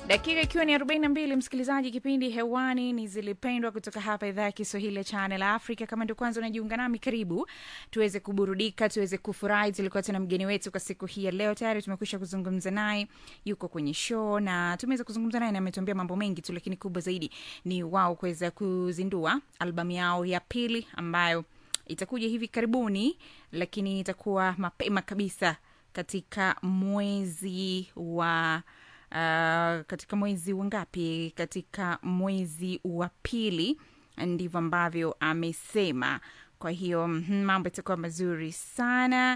dakika ikiwa ni 42 msikilizaji kipindi hewani ni zilipendwa kutoka hapa idhaa ya kiswahili ya channel africa kama ndio kwanza unajiunga nami karibu tuweze kuburudika tuweze kufurahi tulikuwa tuna mgeni wetu kwa siku hii ya leo tayari tumekwisha kuzungumza naye yuko kwenye show na tumeweza kuzungumza naye na ametuambia mambo mengi tu lakini kubwa zaidi ni wao kuweza kuzindua albamu yao ya pili ambayo itakuja hivi karibuni lakini itakuwa mapema kabisa katika mwezi wa uh, katika mwezi wa ngapi katika mwezi wa pili ndivyo ambavyo amesema kwa hiyo mhm, mambo itakuwa mazuri sana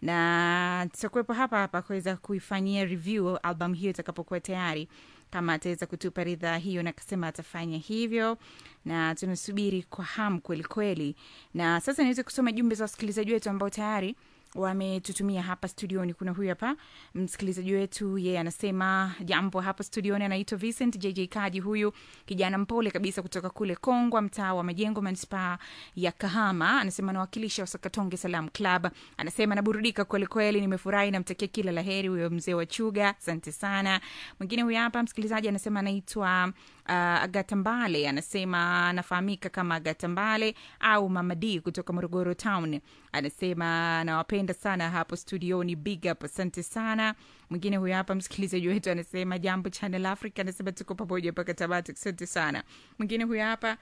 na tutakuwepo hapa hapa kuweza kuifanyia review album hiyo itakapokuwa tayari kama ataweza kutupa ridhaa hiyo na akasema atafanya hivyo na tunasubiri kwa hamu kweli kweli na sasa niweze kusoma jumbe za wasikilizaji wetu ambao tayari wametutumia hapa studioni kuna huyu hapa msikilizaji wetu yeye anasema jambo hapa studioni anaitwa vincent jj kaji huyu kijana mpole kabisa kutoka kule kongwa mtaa wa majengo manispaa ya kahama anasema anawakilisha wasakatonge salam club anasema naburudika kwelikweli nimefurahi namtakia kila laheri huyo mzee wa chuga asante sana mwingine huyu hapa msikilizaji anasema anaitwa uh, agata mbale anasema anafahamika kama agata mbale au mamadi kutoka morogoro town anasema anawapenda sana hapo studioni big up asante sana mwingine huyo hapa msikilizaji wetu anasema jambo channel africa anasema tuko pamoja mpaka tabati asante sana mwingine huyo hapa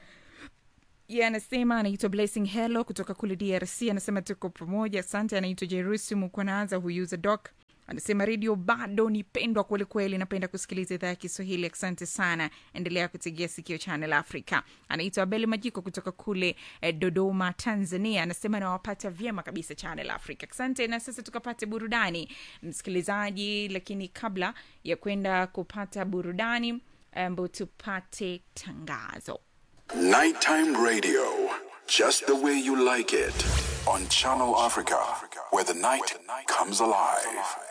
ye anasema anaitwa blessing hello kutoka kule drc anasema tuko pamoja asante anaitwa jerusalem kwanaanza huyuza doc anasema redio bado ni pendwa kwelikweli napenda kusikiliza idhaa ya kiswahili asante sana endelea kutegea sikio channel africa anaitwa abeli majiko kutoka kule eh, dodoma tanzania anasema nawapata vyema kabisa channel africa asante na sasa tukapate burudani msikilizaji lakini kabla ya kwenda kupata burudani ambo tupate tangazo Nighttime radio, just the way you like it, on Channel Africa, where the night comes alive.